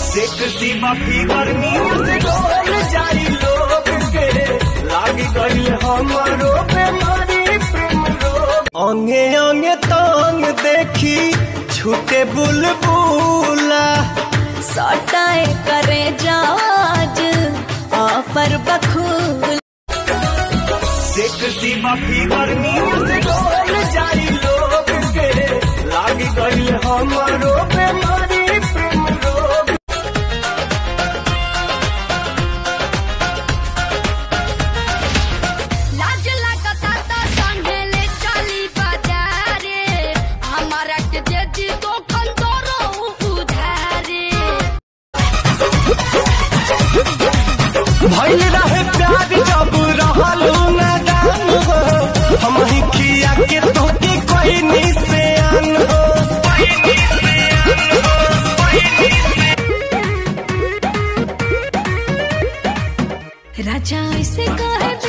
sexy माफी गर्मी से डोल जाई लोग के लागी गई हमारो बेमारी प्रेम रोग अंगे अंगे तांग देखी छूटे बुलबुला सटाए करे जाज ऑफर बखूल सेक्सी माफी गर्मी से डोल जाई लोग के लागी गई हमारो बेमारी प्रेम रोग लाज लागता त संघेले चली बाजारे हमारा के दे दी तो खंडोरो उधारे भइल रहे प्यार जब रहलू नादान हो हम ही खिया के तोके कोई निशान हो राजा ऐसे कहे